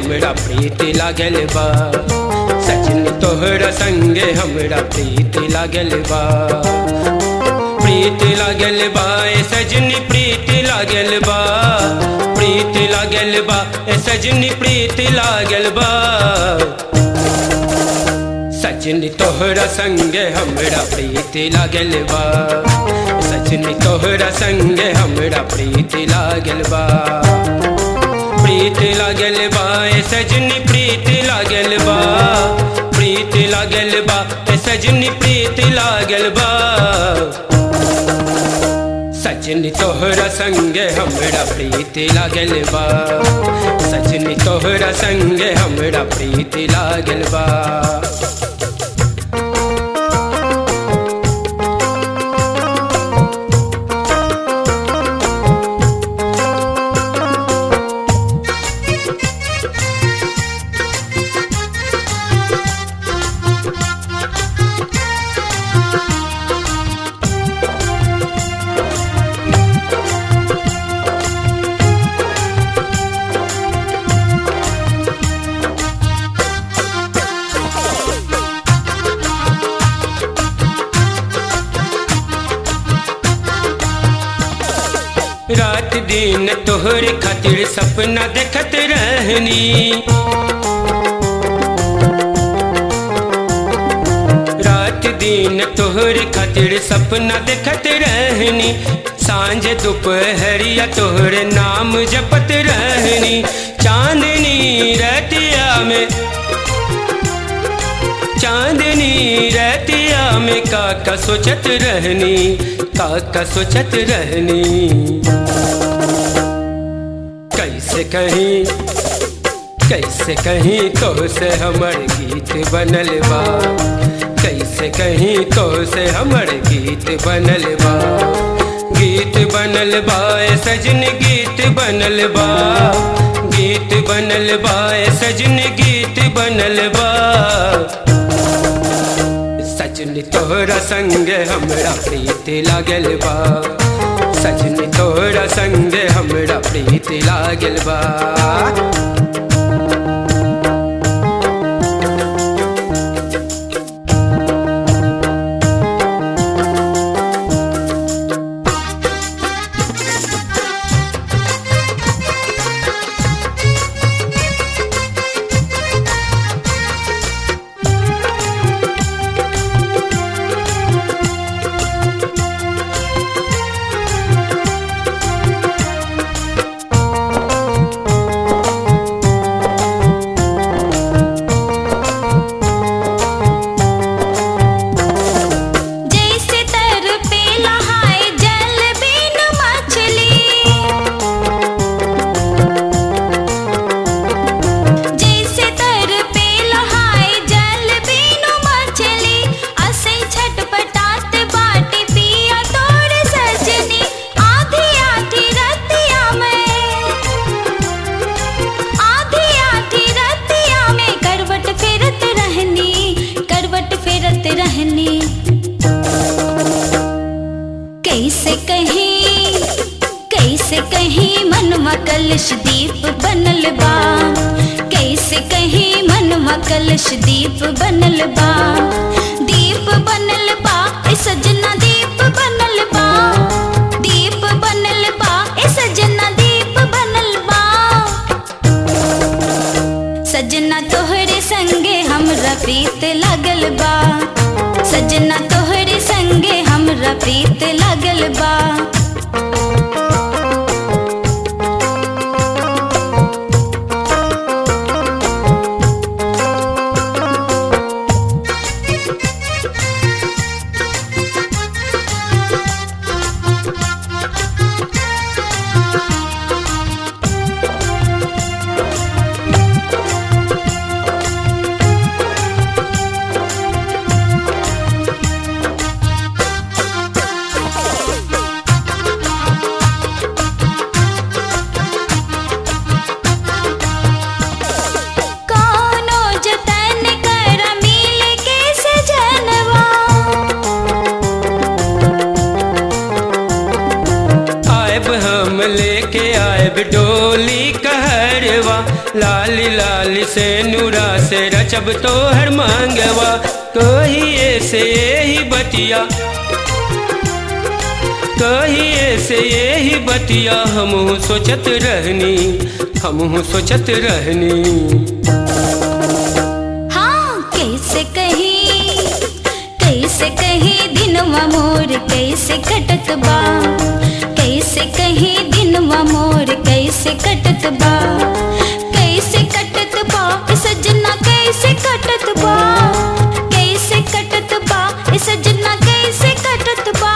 हमरा प्रीति लागल बा सजनी तोहरा संगे हमरा प्रीति लागल बा प्रीति लागल बा ए सजनी प्रीति लागल बा प्रीति लागल बा ए सजनी प्रीति लागल बा सजनी तोहरा संगे हमरा प्रीति लागल बा सजनी तोहरा संगे हमरा प्रीति लागल बा प्रीति लागल बा ए सजनी प्रीति लागल बा प्रीति लागल बा ए सजनी प्रीति लागल बा सजनी तोहरा संगे हमरा प्रीति लागल बा सजनी तोहरा संगे हमरा प्रीति लागल बा रात दिन तोहर खातिर सपना देखत रहनी रात दिन तोहर खातिर सपना देखत रहनी सांझ दोपहरिया तोहर नाम जपत रहनी चांदनी रतिया में चांदनी रतिया में काका सोचत रहनी काका सोचत रहनी कैसे कहीं कैसे कहीं तो से हमर गीत बनल बा कैसे कहीं तो से हमर गीत बनल बा गीत बनल बा ए सजन गीत बनल बा गीत बनल बा ए सजन गीत बनल बा सजनी तोहरा संगे हमरा प्रीति लागल बा सजनी तोहरा संगे हमरा प्रीति लागल बा जैसे तर पे लहाए जल बिन मछली जैसे तर पे लहाए जल बिन मछली असै छटपटात बाटे पिया तोर सजनी आधी आधी रतिया में आधी आधी रतिया में करवट फेरत रहनी करवट फेरत रहनी कैसे कहीं कैसे कहीं मनवा कलश दीप बनल बा कैसे कहीं मनवा कलश दीप बनल बा दीप बनल बा ए सजना दीप बनल बा दीप बनल बा ए सजना दीप बनल बा सजना तोहरे संगे हमरा प्रीत लागल बा सजना तोहरे संगे हमरा प्रीत लागल बा कौनो जतन कर मिल के सजनवा आयब हम लेके आयब डोली कहर सिंगारवा लाली लाली से नूरा से रचब तो हर मांगवा कहिए से यही बतिया कहिए से यही बतिया हमहू सोचत रहनी हमहू सोचत रहनी हाँ कैसे कही कैसे कही दिनवा मोर कैसे कटत बा कैसे कही दिनवा मोर कैसे कटत बा कैसे कटत बा सजना कैसे कटत बा कैसे कटत बा सजना कैसे कटत बा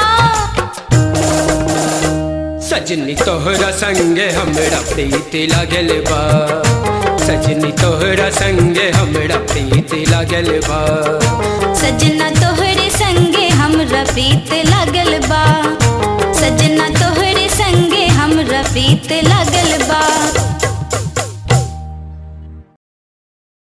सजनी तोहरा संगे हमरा प्रीति लागल बा सजनी तोहरा संगे हमरा प्रीति लागल बा सजना तोहरे संगे हमरा प्रीत लागल बा सजना तोहरे संगे हमरा प्रीत लागल